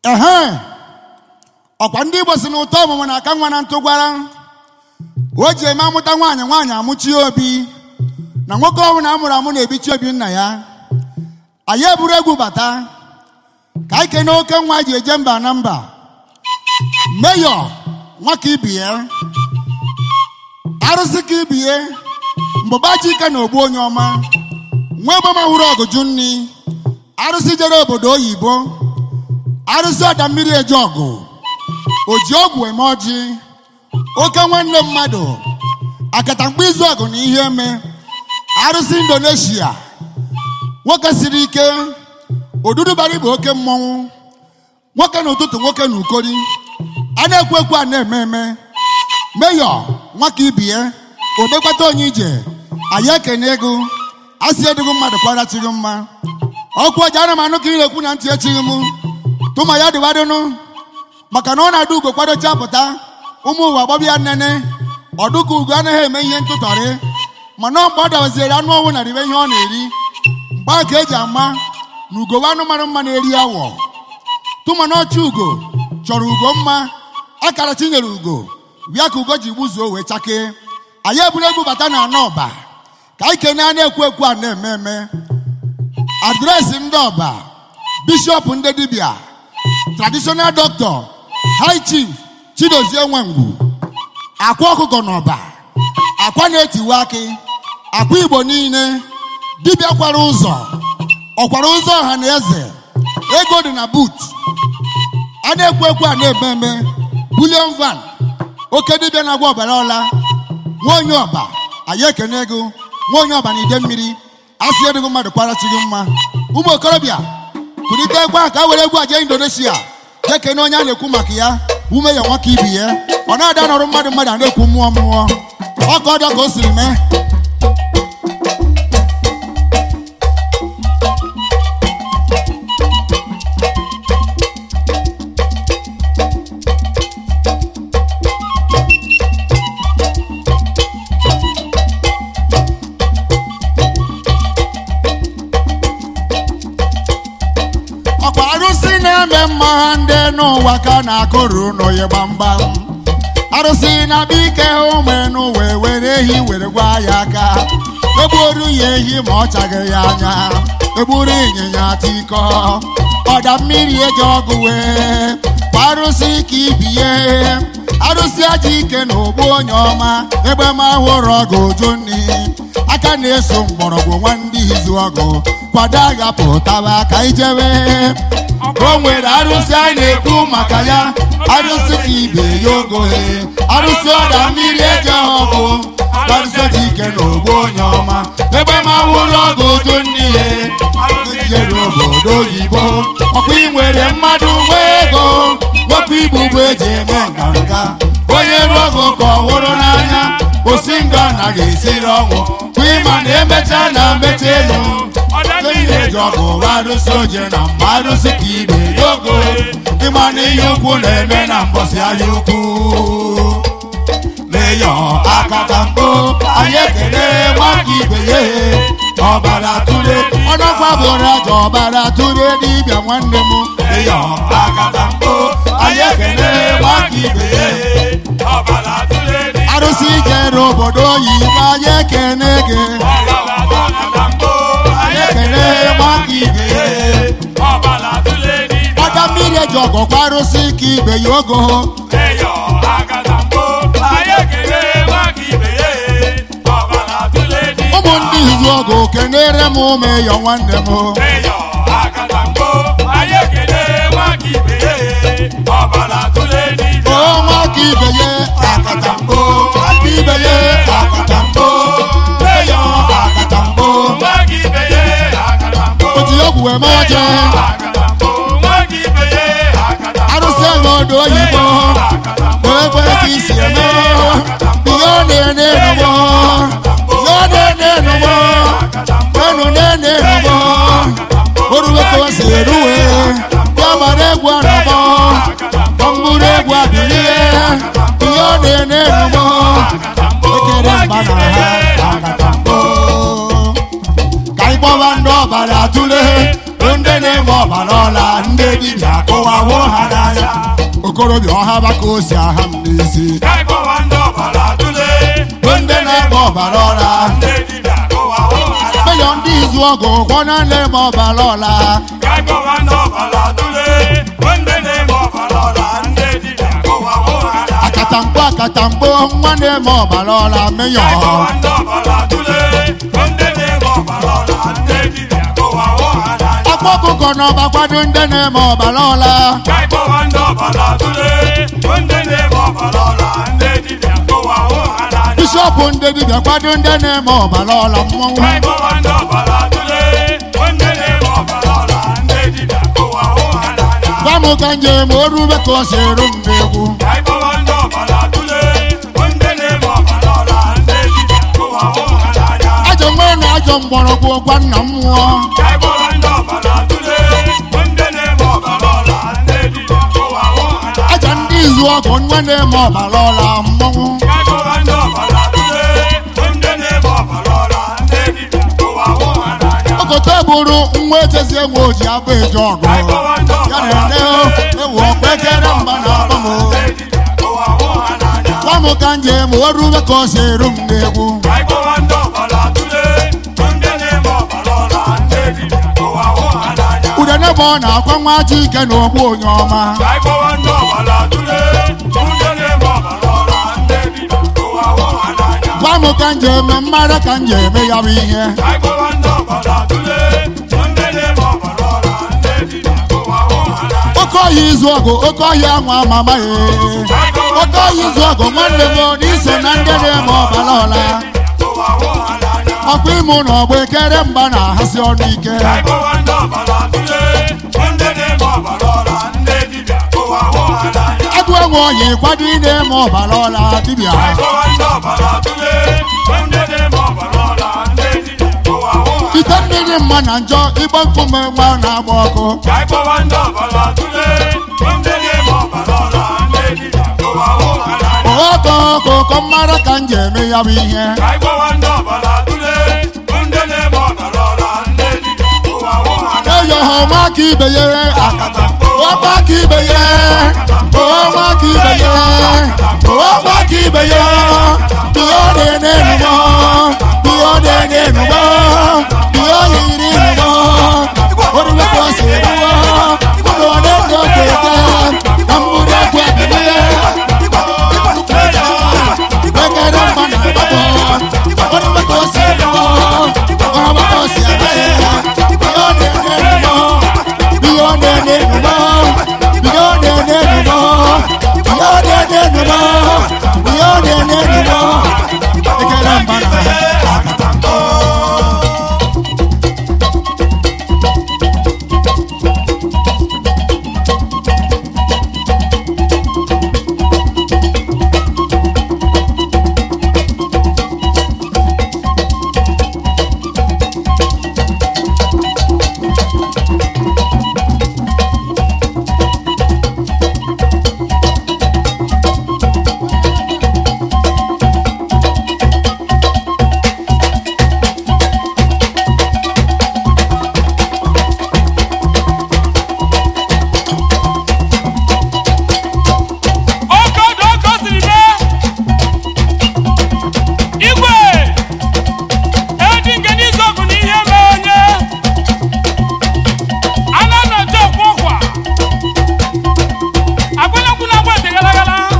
ehe ọkwa ndị igbo si na ụtọ ọmụmụ na aka nwa na ntụ gwara o ji eme amụta nwaanyị nwaanyị amụchie obi na nwoke ọbụla amụrụ amụ na-ebichi obi nna ya anyị eburu egwu bata ka anyị kene oke nwa ji eje mba na mba meyọ nwaka ibie arụsị ka ibie mbụbachi ike na ogbu onye ọma nwa egbema hụrụ ọgụjụ nni arụsị jere obodo oyibo arụsị ọda mmiri eje ọgụ o ji ọgwụ eme ọjị oke nwanne mmadụ akatamkpa izu ọgụ na ihe eme arụsị indonesia nwoke siri ike odudubara bụ oke mmọnwụ nwoke n'ụtụtụ nwoke na ukori a na-ekwu ekwu a na-eme eme meyọ nwaka ibie obegbata onye ije anyị ekene ego asị edigo mmadụ kwarachighị mma ọkụ ọja ana m anụ ka ị na-ekwu na ntị echighị m tụma ya dịwadịnụ maka na ọ na-adụ ugo kwadocha pụta ụmụ ụwa gbọbịa nnene ọdụka ugo anaghị eme ihe ntụtọrị mana ọ mgbe ọ dabaziere anụ ọnwụ na ribe ihe ọ na-eri mgbe a ka eji ama na ugo bụ anụ mara mma na-eri awọ tụma na ọchị ugo chọrọ ugo mma akara tinyere ugo bịa ka ugo ji gbuzuo wee chakee anyị eburu egwu bata na anọ ọba ka anyị kene a na-ekwu ekwu a na-eme eme adreesị ndị ọba bishọp ndị dibịa traditional doctor high chief chidozie nwangwu akwa ọkụkọ n'ọba akwa na-etiwe akị akwa igbo niile dibịa kwara ụzọ ọkwara ụzọ ọha na eze ego dị na but a na-ekwu ekwu a na-eme eme bulion van oke dibịa na-agwa ọbara ọla nwa onye ọba anyị ekene ego nwa onye ọba na ide mmiri asị edigo mmadụ kwarachighị mma ụmụ okorobịa kulite egwu a ka a were egwu aje indonesia jee kene onye a na-ekwu maka ya ume ya nwaka ibi ya ọ na-ada nọrụ mmadụ mmadụ a na-ekwu mmụọ mmụọ ọka ọdọ ka o siri mee ọkwa arụsị na-eme mma ha ndị n'ụwa ka na-akụrụ n'oye gbamgbam arụsị na-abịa ike ụmụenu wee were ehi were gwa ya aka egburu ya ehi ma ọ chaghị ya anya egburu ịnyịnya tiko ọda mmiri eji ọgụ wee kwa arụsị ka ibie arụsị aja ike na ogbu onye ọma egbe ma hụrụ ọgụ uju nni aka na-eso mgbọrọgwụ nwanne izu ọgụ kwado agha pụtaba ka ijebe o nwere arụsị a na-ekwu maka ya arụsị ka ibe ya ogohe arụsị ọda mmiri eji ọgụ arụsị dị ike na ogbu onye ọma ebe ma wụrụ ọgụ uju nne ya jere obodo oyibo ọkwa ị nwere mmadụ nwe ego nwoke igbo bụ eji eme nganga onye rụọ ọgụ ka ọ hụrụ n'anya osi nga anaghị esiri ọnwụ kwa ịma na emecha na mmecha elu ihe eji ọgụ bụ arụsị oje na mma arụsị ka ibe ya ogo ịma na ihe ukwu na-eme na mbọsị ahịa ukwu meyọ akata mbụ anyị ekele nwaka ibe ya ọbara tụle ọnọkwa bụrụ aja ọbara tụle dibịa nwanne m meyọ akata mbụ anyị ekele nwaka ibe ya arụsị jere obodo oyibo anyị ekene gị anyị ekele nwaka ibe ya ọda mmiri eji ọgọkwa arụsị ka ibe ya ogo ụmụ ndị izu ọgụ kenere m meyọ nwanne m o nwaka ibe ya akatambo aka ibe ya akatambo meyọ akatambo o ji ọgwụ eme ọje arụsị ego odo oyibo ekwe ka isi eme ihe ọ na-ene enugbo ihe ọ na-ene enugbo enu na-ene enugbo oruwe ka o si eruwe ya mara egwu anọgbọ ọmbụrụ egwu adịlie ihe ọ na-ene enugbo ekere mba na ha agatambo ka anyị gbọba ndị ọbara tụle ndị na na-eme ọbara ọla ndị dibịa akụwawo ha n'anya okorobịa ọha baka osi aha m n'isi ka anyị kpọwa ndị ọbara tụle bụ ndị na-eme ọbara ọla ndị dibịa kụwawo ha n'anya. meyọ ndị izu ọgụ kwọ na na-eme ọbara ọla ka anyị kpọwa ndị ọbara tụle ndị na-eme ọbara ọla ndị dibịa kụwawo ha n'anya. akatamkpo akatamkpo nwa na-eme ọbara ọla meyọ ka anyị kpọwa ndị ọbara tụle ndị na-eme ọbara ọla ndị dibịa kụwawo ha n'anya. akpa ọkụkọ na ọba kwado ndị na-eme ọbara ọla ka anyị kpọwa ndị ọbara tụle ndị na-eme ọbara ọla ndị dibịa kụwawo ha n'anya. bishọp ndị dibịa kwado ndị na-eme ọbara ọla mmọnwụ ka anyị kpọwa ndị ọbara tụle ndị na-eme ọbara ọla ndị dibịa kụwawo ha n'anya. gwa m ka njem orube ka o si eru m n'egwu ka anyị kpọwa ndị ọbara tụle ndị na-eme ọbara ọla ndị dibịa kụwawo ha n'anya. ajọ nwe na ajọ mgbọrọgwụ gwa nna m nwụọ ka anyị kpọwa ndị ọbara tụle ndị na-eme ọbara ọla ndị dibịa kụwawo ha n'anya. aja ndị izu ọgụ nwa na-eme ọbara ọla mmọnwụ ka anyị kpọwa ndị ọbara tụle ndị na-eme ọbara ọla ndị dibịa kụwawo ha n'anya. okote bụrụ nwa ejezie nwe oji abụ eje ọgụ ka anyị kpọwa ndị ya ọbara na-ene ewu ọkwa ekere mba na akpa m ndị dibịa kụwawo ha n'anya. gwa m ka njem orube ka o si eru m n'egwu ka anyị kpọwa ndị ọbara tụle ndị na-eme ọbara ọla ndị dibịa kụwawo ha n'anya. udene bụ ọ na-akwa nwa ji ike na ogbu onye ọma ka anyị kpọwa ndị ọbara tụle ndị na-eme ọbara ọla ndị dibịa kụwawo ha n'anya. gwa m ka njem mmara ka njem ya bụ ihe ka anyị kpọwa ndị ọbara tụle ndị na-eme ọbara ọla ndị dibịa kụwawo ha n'anya. oke ọhịa izu ọgụ oke ọhịa anwa amama ya oke ọhịa izu ọgụ nwanne m na iso na ndị na-eme ọbara ọla kụwawo ha n'anya. ọkwa ịmụ na ọgba ekere mgba na-ahasị ọnụ ike ka anyị kpọwa ndị ọbara tụle ndị na-eme ọbara ọla ndị dibịa kụwawo ha n'anya. agụ enwe ọhịa ịkwado ị na-eme ọbara ọla dibịa ka anyị kpọwa ndị ọbara tụle ndị na-eme ọbara ọla ndị dibịa kụwawo ha ite mmiri mma na njọ ịgba nkume nwa na-agba ọkụ ka anyị kpọwa ndị ọbara tụle ndị na-eme ọbara ọla ndị dibịa kụwawo ha n'anya. ọkọ ọkụ ụkọ mmara ka m ji eme ya bụ ihe ka anyị kpọwa ndị ọbara tụle ndị na-eme ọbara ọla ndị dibịa kụwawo ha n'anya. eyo ha ọma ka ibe ya akata ọma ka ibe ya ọma ka ibe ya ọma ka ibe ya ihe ọ na-ene enugbo ihe ọ na-ene enugbo ihe ọ yiri enugbo orube ka o si eruwo ụlọ ọ na-ege oke eke na mgburu egwu ebili ekere mma na agbapọ orube ka o si eruwo ọma ka o si aga ya ihe ọ na-ene enugbo ihe ọ na-ene enugbo ihe ọ na-ene enugbo ihe ọ na-ene enugbo ihe ọ na-ene enugbo ekere mma na Oke ọdụ oke o siri mee igwe edi nke n'izu ọgụ na ihe mee onye a na-anọcha ọkwa ọkwa agwụnyekwu na agba ete gara gara